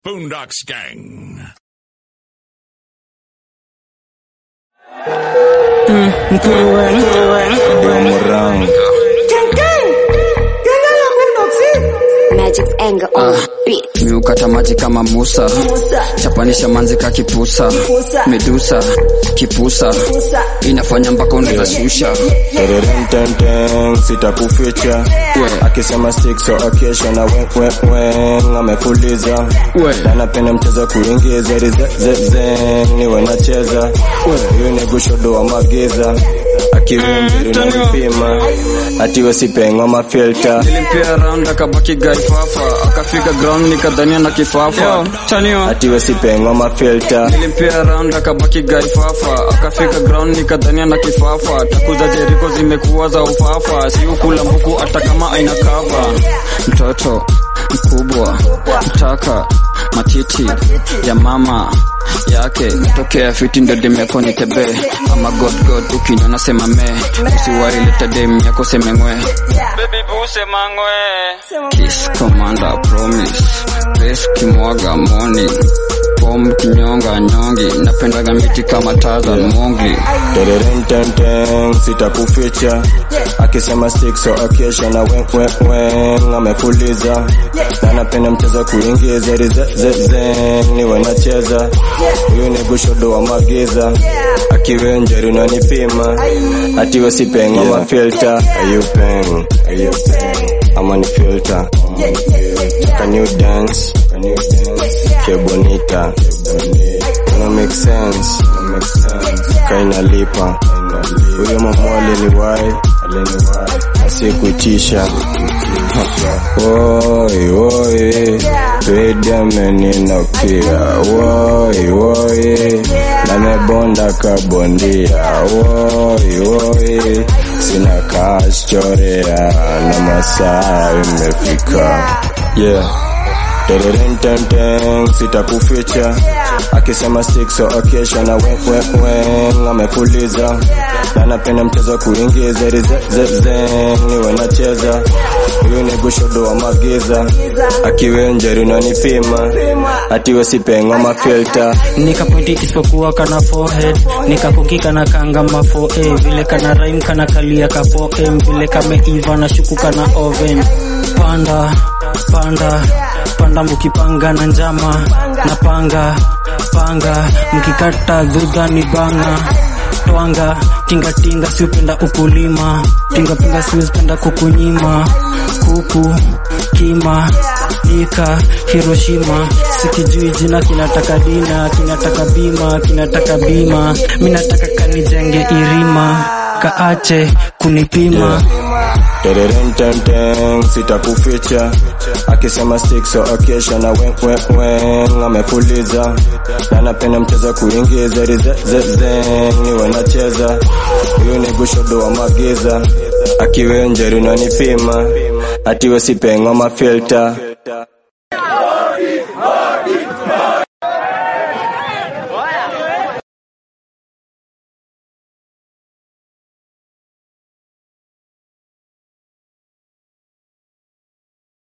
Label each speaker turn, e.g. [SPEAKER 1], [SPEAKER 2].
[SPEAKER 1] Boondocks Gang.
[SPEAKER 2] Magic's anger on beat.
[SPEAKER 3] miukata maji kama Musa, chapanisha manzi ka kipusa, medusa kipusa, inafanya mpaka unazashusha
[SPEAKER 4] Tereremtemtem, sitakuficha akisema stick so akesha na weweweng amefuliza
[SPEAKER 3] We.
[SPEAKER 4] na napenda mchezo kuingiza rizezeze niwe nacheza huyu ni gushodo wa magiza akiwinjiri na vipima atiwe sipengwa mafilta
[SPEAKER 3] nilimpia round akabaki gaifafa akafika ground nikadhania na kifafa chanio
[SPEAKER 4] atiwe sipengwa mafilta
[SPEAKER 3] nilimpia round akabaki gaifafa akafika ground nikadhania na kifafa takuza jeriko zimekuwa za ufafa siukula mbuku hata kama aina kava mtoto mkubwa mtaka matiti ya mama yake tokea fiti ndo dem yako ni tebe ama god god ukinyona sema me usiwari leta dem yako semengwe baby boo sema ngwe kiss commander promise best kimwaga morning pom kinyonga nyongi napendaga miti kama Tarzan mongi
[SPEAKER 4] Tereremtemtem, sitakuficha akisema stick so akesha na weweweng amefuliza na napenda mchezo kuingiza rizezeze niwe nacheza huyu ni gushodo wa magiza akiwenjeri unanipima atiwe sipengwa mafilta ayupeng ayupeng ama ni filter can you dance can you dance que bonita no make sense no make sense kaina lipa huyo mama aliniwai aliniwai asikutisha woi woi pedi ameninokia woi woi namebonda kabondia woi woi sina kaschorea na masaa imefika yeah Tereremtemtem, sitakuficha akisema stick so akesha na weweweng amefuliza na napenda mchezo kuingiza rizezeze niwe nacheza huyu ni gushodo wa magiza akiwenjeri unanipima atiwe sipengwa mafilta
[SPEAKER 5] nikapointi isipokuwa kana forehead nikakukika na kanga mafo eh, vile kana rhyme kana kalia kapo em vile kameiva na shuku kana oven panda panda panda mukipanga na njama na panga panga mkikata dhudha ni banga twanga tingatinga siupenda ukulima pingapinga siuzipenda kukunyima kuku kima ika hiroshima sikijui jina kinataka dina kinataka bima kinataka bima minataka kanijenge irima kaache kunipima
[SPEAKER 4] Tereremtemtem, sitakuficha akisema stick so akesha na weweweng amefuliza na napenda mchezo kuingiza rizezeze niwe nacheza huyu ni gushodo wa magiza akiwenjeri unanipima atiwe sipengwa mafilta